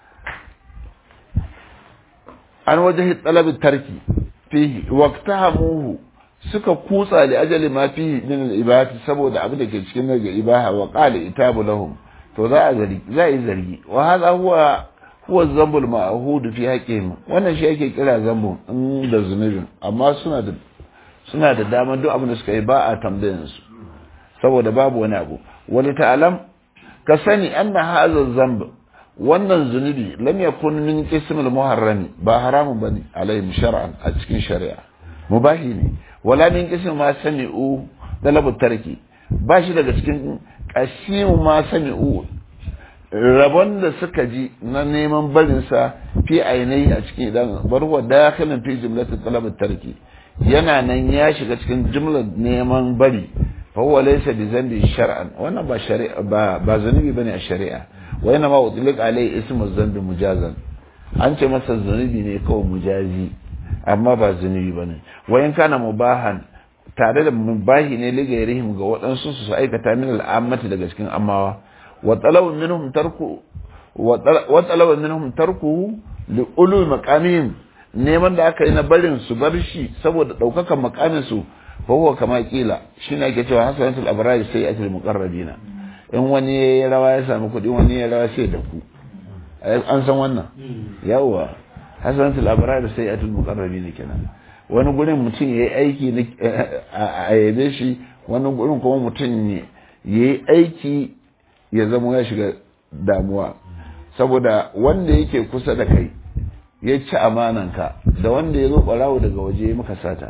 an wajahi talabin tarki fihi waqtahamuhu suka kutsa li ajali ma fihi min al-ibahati saboda abin da ke cikin daga ibaha wa qala itabu lahum to za a zargi za a yi zargi wa hadha huwa huwa zambul ma'hud fi haqqihim wannan shi yake kira zambu in da zunubin amma suna da suna da dama duk abin da suka yi ba a tambayan su saboda babu wani abu wani ta'alam ka sani anna hadha zamb wannan zunubi lam yakun min qismil muharrami ba haramun bane alaihim shar'an a cikin shari'a mubahi ne wala min qism ma sami'u talabu tarki ba shi daga cikin qasimu ma sami'u rabon da suka ji na neman barinsa fi ainihi a cikin idan barwa dakhilin fi jumlatin talabu tarki yana nan ya shiga cikin jumlar neman bari fa huwa laysa bi zambi shar'an wannan ba shari'a ba ba zanubi bane a shari'a wa yana ma utliq alai ismu zambi mujazan an ce masa zanubi ne kawai mujazi amma ba zanubi bane wa in kana mubahan tare da mubahi ne ligairihim ga waɗansu su aikata min al'ammati daga cikin amawa wa talabu minhum tarku wa talabu minhum tarkuhu li ulu maqamihim neman da aka yi na barin su bar shi saboda daukakan makamin su fa huwa kama kila shine ake cewa hasanatul abrar sayyatul muqarrabina in wani ya rawa ya samu kuɗi wani ya rawa sai da ku an san wannan yawa hasanatul abrar sayyatul muqarrabina kenan wani gurin mutum yayi aiki a yabe shi wani gurin kuma mutum yayi aiki ya zama ya shiga damuwa saboda wanda yake kusa da kai ya ci amananka da wanda ya zo ɓarawo daga waje ya maka sata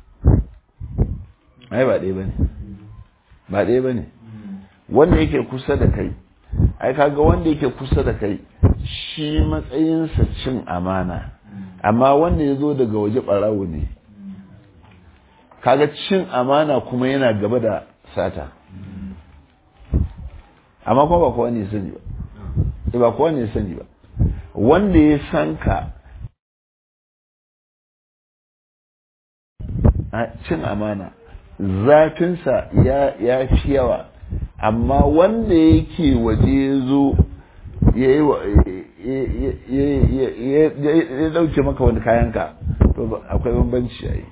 ai ba ɗaya ba ne ba ɗaya ba ne wanda yake kusa da kai ai kaga wanda yake kusa da kai shi matsayinsa cin amana amma wanda ya zo daga waje ɓarawo ne kaga cin amana kuma yana gaba da sata amma kuma ba kowa ne sani ba ba kowa ne sani ba wanda ya san ka cin amana zafinsa ya fi yawa amma wanda yake waje ya zo ya dauke maka wani kayanka to akwai bambanci yayi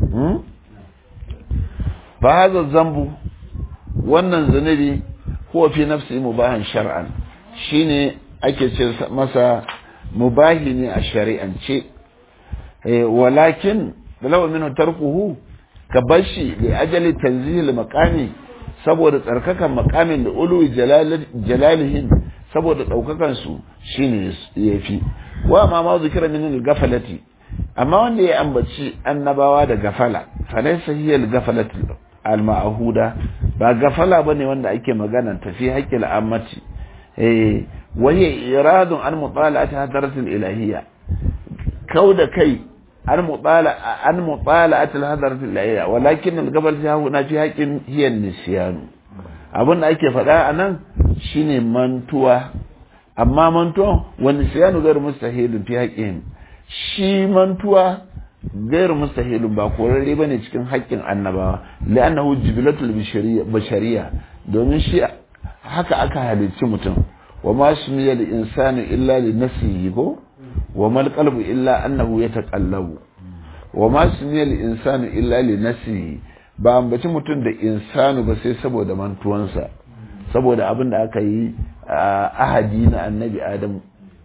ba haza zambu wannan zunubi huwa fi nafsi mubahan shar'an shine ake ce masa mubahi ne a shari'ance walakin lawa minhu tarkuhu ka bashi li ajali tanzihil maqami saboda tsarkakan maqamin da ulu jalalihin saboda daukakan su shine yafi wa ma ma zikira min al-gafalati amma wanda ya ambaci annabawa da gafala falaysa hiya al-gafalati al-ma'huda ba gafala bane wanda ake magana tafi haqqil ammati eh waye iradun an mutala'ati hadaratil ilahiyya kauda kai an mutala an mutala'ati hadaratil ilahiyya walakin al-gafal fi huna fi haqqin hiya nisyan abin da ake faɗa anan shine mantuwa amma mantuwa wani siyanu gar mustahilin fi haqqin shi mantuwa gairu mustahilun ba korarre bane cikin haƙƙin annabawa li'annahu jibilatul bashariya domin shi haka aka halicci mutum wa ma sumiya lil insani illa li nafsihi ko wa mal qalbu illa annahu yataqallabu wa ma sumiya lil insani illa li nafsihi ba ambaci mutum da insanu ba sai saboda mantuwansa saboda abin da aka yi ahadi na annabi adam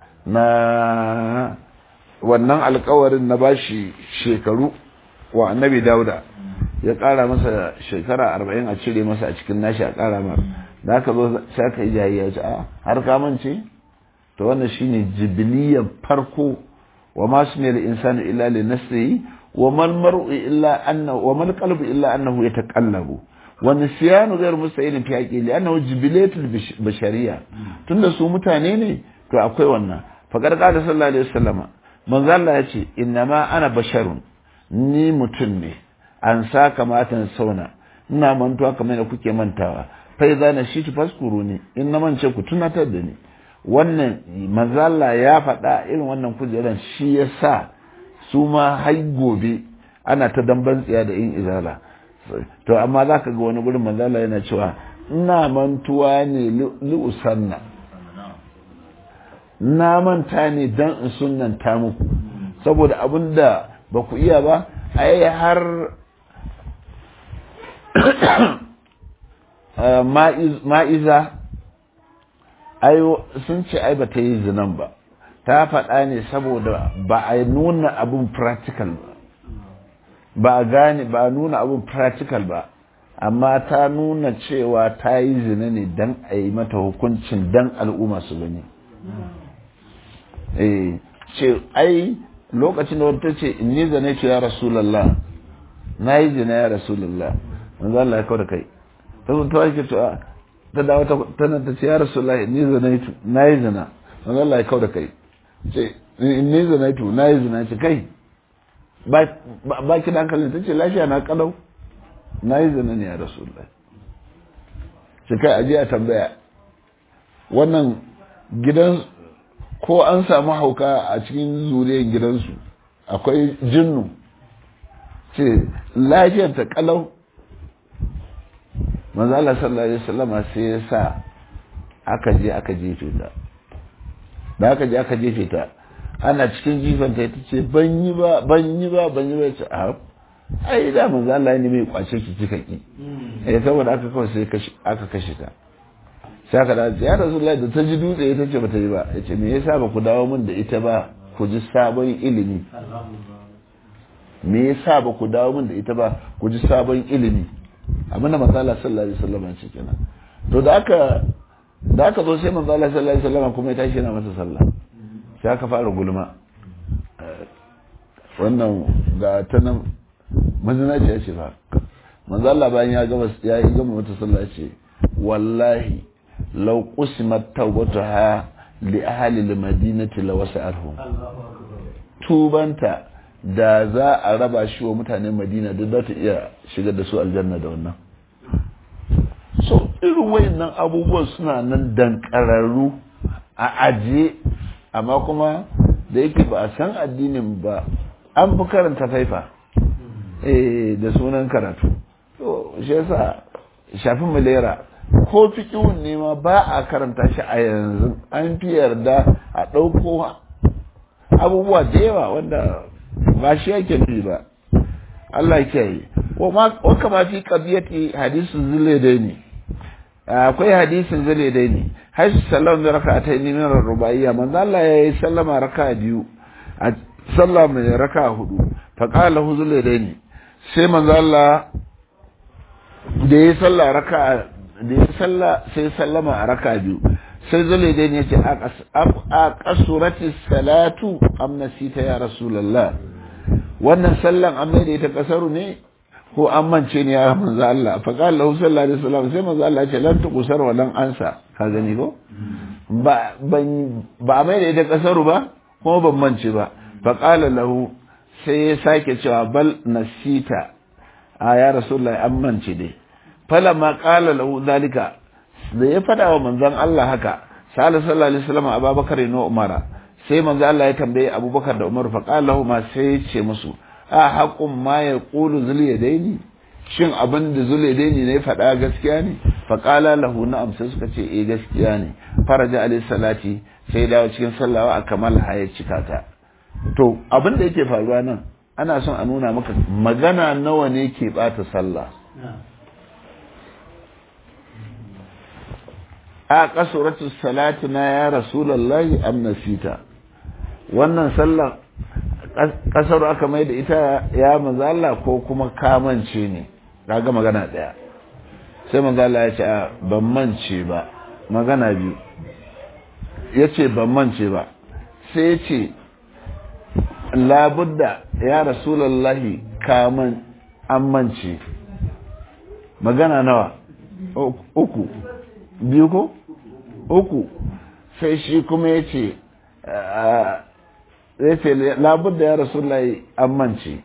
na wannan alkawarin na bashi shekaru wa annabi dauda ya kara masa shekara arba'in a cire masa a cikin nashi a kara mar da aka zo sai aka yi jayayya ce a har kamance to wannan shine jibiliyan farko wa ma su ne da insani illa li nafsihi wa mal mar'u illa annahu wa mal qalbu illa annahu yataqallabu wa nisyanu ghayr musta'in fi haqqi li annahu jibilatul bashariya tunda su mutane ne to akwai wannan faqad qala sallallahu alaihi wasallama manzo Allah ya ce innama ana basharun ni mutum ne an sa kamatan sauna ina mantuwa kamar da kuke mantawa fa idza na shi faskuru ne in na mance ku tunatar da ni wannan manzo Allah ya faɗa irin wannan kujeran shi yasa su ma har gobe ana ta damban tsiya da yin izala to amma zaka ga wani gurin manzo Allah yana cewa ina mantuwa ne li'usanna na manta ne dan in sunanta muku saboda abin da ba ku iya ba ai har ma'iza sun ce ai ba ta yi zinan ba ta faɗa ne saboda ba a nuna abin practical ba ba a gane ba a nuna abin practical ba amma ta nuna cewa ta yi zina ne don a yi mata hukuncin don al'umma su gani ce ai lokacin da wata ce in yi zane ce ya rasulallah na yi zina ya rasulallah manzo Allah ya kawo da kai ta zo ta wake cewa ta dawo ta tana ta ce ya rasulallah in yi zina na yi zina manzo Allah ya kawo da kai ce in yi zina tu na yi zina ce kai ba ki da hankalin ta ce lafiya na kalau na yi zina ne ya rasulallah ce kai aje a tambaya wannan gidan ko an samu hauka a cikin zuriyar gidansu akwai jinnu ce lafiyar ta kalau manzala sallallahu alaihi wasallam sai ya sa aka je aka jefe ta da aka je aka jefe ta ana cikin jifan ta ita ce ban yi ba ban yi ba ban yi ba ce a ai da manzala ne mai kwace ki kika ki eh saboda aka kawai sai aka kashe ta sai aka dace ya rasulullahi da ta ji dutse ita ce bata yi ba ya ce me yasa ba ku dawo min da ita ba ku ji sabon ilimi me yasa ba ku dawo min da ita ba ku ji sabon ilimi abin da manzo Allah sallallahu alaihi wasallam ce kenan to da aka da aka zo sai manzo Allah sallallahu alaihi wasallam kuma ya tashi yana masa sallah sai aka fara gulma wannan ga ta nan mazina ce ya ce ba manzo Allah bayan ya gama ya yi gama mata sallah ya ce wallahi law qusimat tawbatuha li ahli al-madinati lawasa'atuhum tubanta da za a raba shi wa mutanen madina duk za ta iya shigar da su aljanna da wannan so irin wayannan abubuwan suna nan dankararru a ajiye amma kuma da yake ba a san addinin ba an fi karanta faifa eh da sunan karatu to shi yasa shafin malera ko fikihun ne ma ba a karanta shi a yanzu an fi yarda a ɗauko abubuwa da yawa wanda ba shi yake nufi ba Allah ke yi wa kama fi qadiyati hadisin zulaidaini akwai hadisin zulaidaini haisu sallam da raka'atayn min ar-rubaiyya manzo Allah ya yi sallama raka'a biyu a sallah mai raka'a hudu fa qala hu zulaidaini sai manzo Allah da ya sallah raka'a da ya sallah sai sallama a raka'a biyu sai zulaidaini ya ce a kasurati salatu am nasita ya rasulullah wannan sallan an maida ita kasaru ne ko an mance ne ya manzo Allah fa qala lahu sallallahu alaihi wasallam sai manzo Allah ya ce lan tuqsar wa lan ansa ka gani ko ba ban ba maida ita kasaru ba kuma ban mance ba fa qala lahu sai ya sake cewa bal nasita a ya rasulullahi an mance dai falamma qala lahu zalika da ya fada wa manzon Allah haka sallallahu alaihi wasallam ababakar ne umara sai manzo Allah ya tambaye Abubakar da Umar fa qala ma sai ya ce musu a haqqun ma yaqulu zul yadaini shin abin da zul yadaini ne faɗa gaskiya ne fa qala lahu na'am sai suka ce eh gaskiya ne faraja alayhi salati sai dawo cikin sallawa a kamal haya cika ta to abin da yake faruwa nan ana son a nuna maka magana nawa ne ke bata sallah a kasuratu salatu na ya rasulullahi am nasita wannan sallah kasar aka mai da ita ya manzo Allah ko kuma kamance ne kaga magana daya sai manzo Allah ya ce ban mance ba magana biyu yace ban mance ba sai ya ce labudda ya rasulullahi kaman amince magana nawa uku biyu ko uku sai shi kuma ya ce ya ce labudda ya rasulullahi amince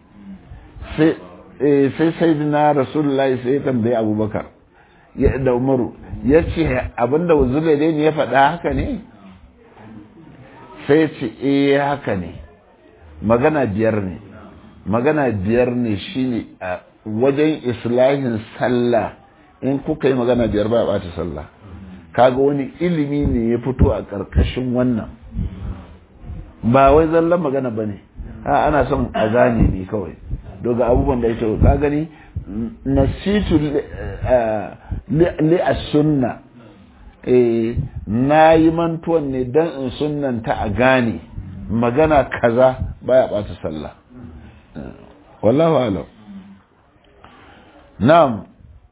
sai sai na rasulullahi sai ya tambaye abubakar da umaru ya ce abinda wuzule ne ya faɗa haka ne sai ce eh haka ne magana biyar ne magana biyar ne shine a wajen islahin sallah in kuka yi magana biyar ba a ɓata sallah kaga wani ilimi ne ya fito a ƙarƙashin wannan ba wai zallan magana ba ne ana son a gane ne kawai daga abubuwan da ya ce ka gani nasitu li a sunna na yi mantuwan ne don in sunnanta a gane magana kaza baya bata sallah wallahu alam na'am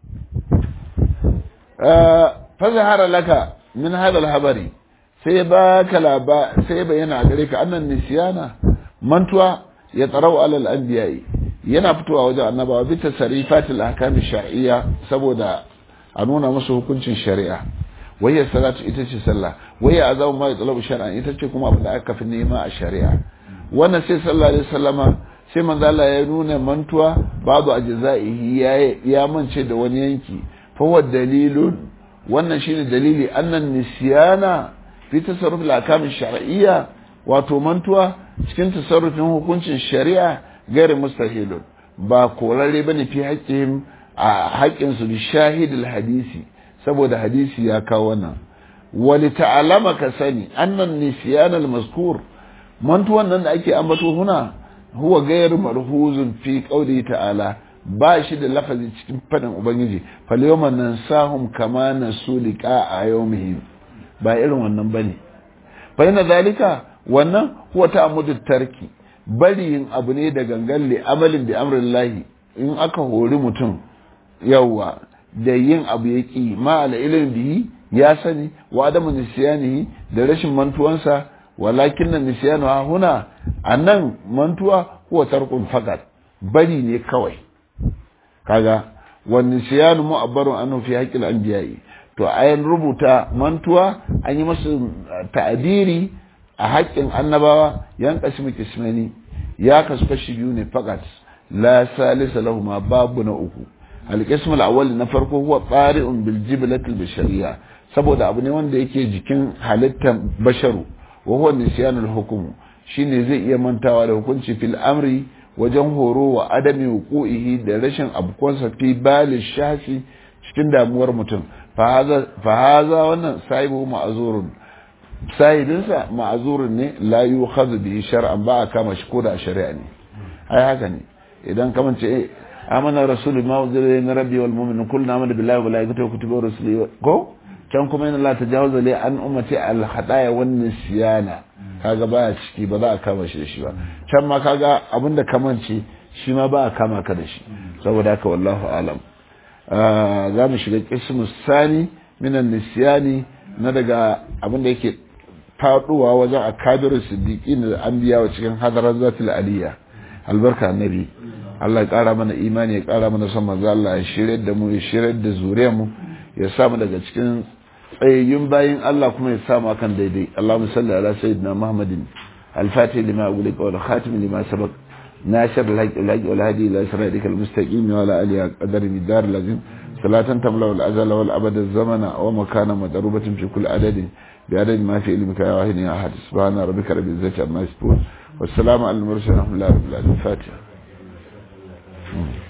fa zahara laka min hadha al-habari sai baka laba sai bayyana gare ka annan nisyana mantuwa ya tsarau alal anbiya'i yana fitowa wajen annabawa bi tasarifatil ahkam shar'iyya saboda a nuna musu hukuncin shari'a wayar salatu ita ce sallah wayar azamu ma yatlabu shar'an ita ce kuma abin da aka fi nema a shari'a wannan sai sallallahu alaihi wasallama sai manzo Allah ya nuna mantuwa babu ajza'ihi ya ya mance da wani yanki fa huwa dalilun wannan shine dalili annan nisyana fi tasarruf al-ahkam shar'iyya wato mantuwa cikin tasarrufin hukuncin shari'a gairi mustahilun ba korare bane fi haƙƙin a haƙƙinsu bi shahidul hadisi saboda hadisi ya kawo wannan wali ta'alama ka sani annan nisyan al-mazkur mantuwan nan da ake ambato huna huwa ghayr marhuzun fi qawli ta'ala ba shi da lafazi cikin fadin ubangiji fal yawman nansahum kama nasu liqa a yawmihim ba irin wannan bane fa ina zalika wannan huwa ta'ammudu tarki bari yin abu ne da gangan li amalin bi amrillahi in aka hori mutum yawwa da yin abu ya ƙi ma'ala ilin bihi ya sani wa adamu nisiyanihi da rashin mantuwansa walakin nan nisiyanu ha huna a nan mantuwa huwa tarkun fakat bari ne kawai kaga wa nisiyanu mu'abbarun anhu fi haqqil anbiya'i to ayan rubuta mantuwa an yi masu ta'abiri a haƙƙin annabawa yan kasmi kismani ya kasu kashi biyu ne fakat la salisa lahu ma babu na uku alƙism al'awwal na farko huwa tsari'un bil jiblatil bashariya saboda abu ne wanda yake jikin halittar basharu wa huwa nisyanul hukum shine zai iya mantawa da hukunci fil amri wajen horo wa adami wuqu'ihi da rashin abkonsa fi balil shafi cikin damuwar mutum fa haza wannan sahibu ma'azurun sahibinsa ma'azurun ne la yukhadhu bihi shar'an ba a kama shi ko da shari'a ne ai haka ne idan kaman ce amana rasulun ma unzila min rabbi wal mu'minun kullun amana billahi wa malaikatihi wa kutubihi wa rusulihi ko can kuma inna la tajawaza li an ummati al hadaya wan nisyana kaga baya ciki ba za a kama shi da shi ba can ma kaga abinda kamance shi ma ba a kama ka da shi saboda haka wallahu alam za mu shiga kismu sani minan nisyani na daga abinda yake faduwa wajen akabiru siddiqin da anbiya wa cikin hadarar zatul aliyya albarka annabi Allah ya kara mana imani ya kara mana son manzo Allah ya shirye da mu ya shirye da zuriyar mu ya sa mu daga cikin tsayayyun bayin Allah kuma ya sa mu akan daidai Allahumma salli ala sayyidina Muhammadin al-fatih lima ughliqa wal khatim lima sabaq ناشر الهج الهج والهدي الى صراطك المستقيم وعلى اله قدر الدار العظيم صلاة تملأ الأزل والأبد الزمن ومكان مدروبة في كل عدد بعدد ما في علمك يا واحد يا أحد سبحان ربك رب العزة عما يصفون والسلام على المرسلين ورحمة الله رب العالمين الفاتحة